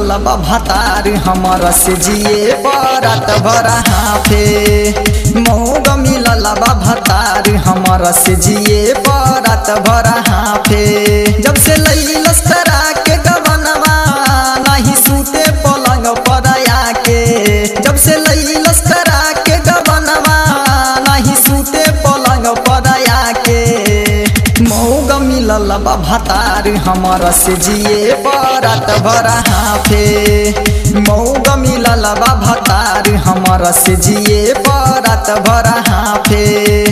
मिलल बा भातार हमर से जिए बरात भरा हाफे मौग मिलल बा भातार हमर से जिए बरात भरा हाफे जब से लैलस करा के गवनवा नहीं सूते पलंग पर आके जब से लैलस करा के गवनवा नहीं सूते पलंग पर आके मौग मिलल बा भातार हमर से जिए बरात भरा हाफे मौग मिलल बा भातार हमर से जिए बरात भरा हाफे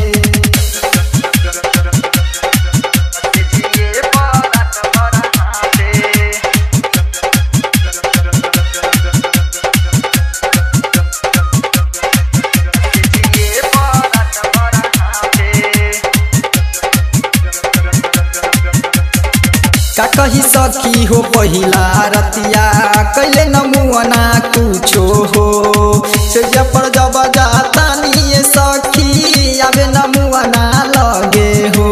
का कही सखी हो पहिला रतिया कैले नमुअना कुछो हो से पर जब जाता निये सखी आबे नमुअना लगे हो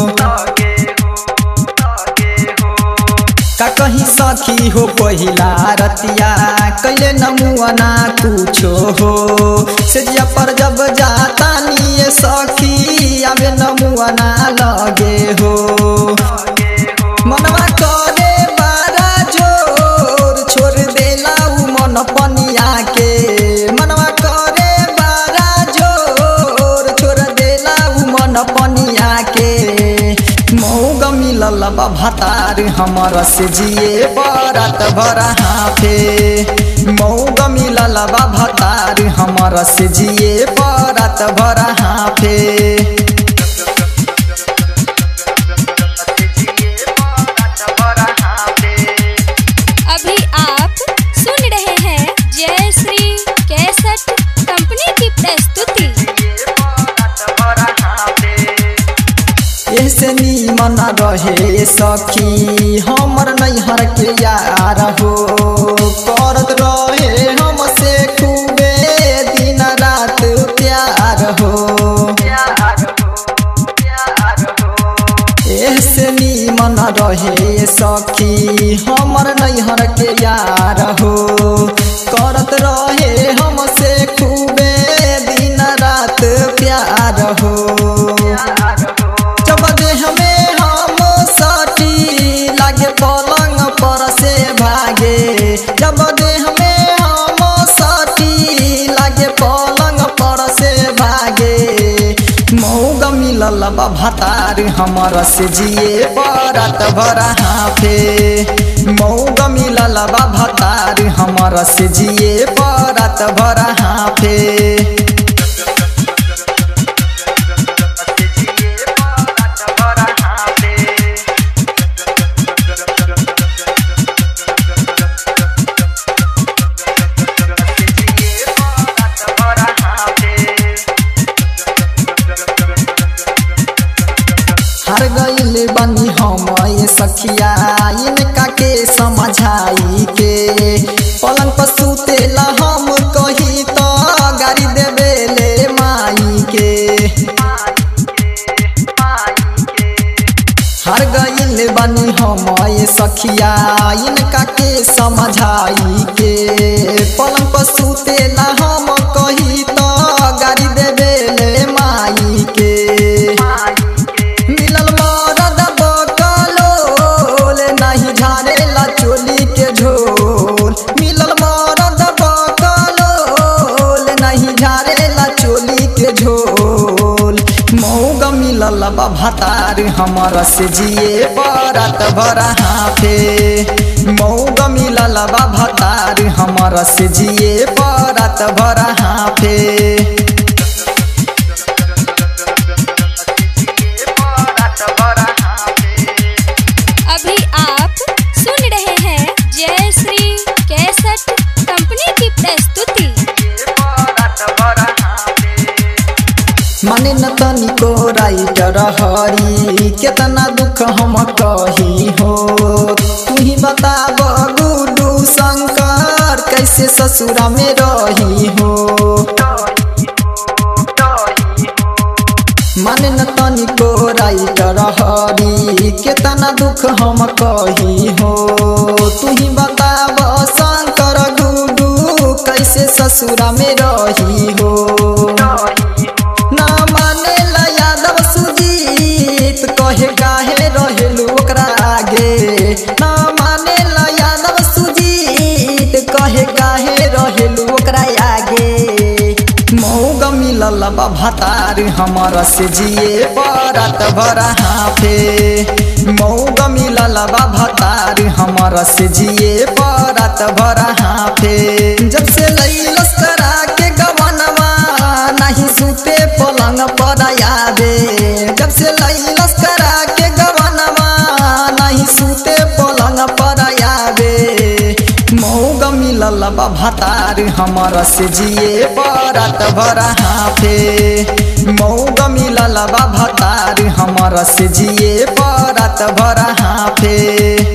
का कही सखी हो पहिला रतिया कैले नमुअना कुछो हो से पर जब जाता निये सखी आबे नमुअना लगे हो मनवा करे बारा जोर छोड़ देला उ मन पनिया के मनवा करे बारा जोर छोड़ देला उ मन पनिया के मौग मिलल बा भातार हमर से जिए बरात भरा हाफे मौग मिलल बा भातार हमर से जिए बरात भरा हाफे अभी आप सुन रहे हैं जय श्री कैसेट कंपनी की प्रस्तुति ऐसे नीमन रहे सखी हमर नैहर के यार हो करत रहे हमसे खूबे दिन रात प्यार हो ऐसे नीमन रहे सखी हमर नैहर के यार हो करत रहे हमसे खूबे दिन रात प्यार हो जब देह में हम सटी लागे पलंग पर से भागे जब देह में हम सटी लागे पलंग पर से भागे मौग मिलल बा भातार हमर से जिए बरात भरा हाफे मौग मिलल बा भातार हमर से जिए बरात भरा हाफे हर गईले बनी हम ये सखिया इनका के समझाई के पलंग पर सुतेला हम कही तो गाड़ी देवे ले माई के हर गईल बनी हम ये सखिया इनका के समझाई के पलंग पर सुतेला हम कही तो गाड़ी देवे ले माई के मिलल मरद बकलोल नहीं झाड़ेला चोली के झोल मिलल मरद बकलोल नहीं झाड़ेला चोली के झोल मौग मिलल बा भातार हमर से जिए बरात भरा हाफे मौग मिलल बा भातार हमर से जिए बरात भरा हाफे अभी आप सुन रहे हैं जय श्री कैसेट कंपनी की प्रस्तुति माने न तनिको राइटर हरी केतना दुख हम कही हो तू ही बताब गुडू शंकर कैसे ससुरा में रही हो माने न तनिको राइटर हरी केतना दुख हम कही हो तू ही बताब ससुरा में रही हो ना माने ला यादव सुजीत कहे काहे रहेलू ओकरा आगे ना माने ला यादव सुजीत कहे काहे रहेलू ओकरा आगे मौग मिलल बा भतार हमर से जिए परात भरा हाफे मौग मिलल बा भतार हमर से जिए परात भरा हाफे जब से लैलस करा के गवनवा नहीं सुते पलंग पर यादे जब से लैलस करा के गवनवा नहीं सुते पलंग पर यादे मौग मिलल बा भतार हमर से जिए परात भरा हाफे मौग मिलल बा भतार हमर से जिए परात भरा हाफे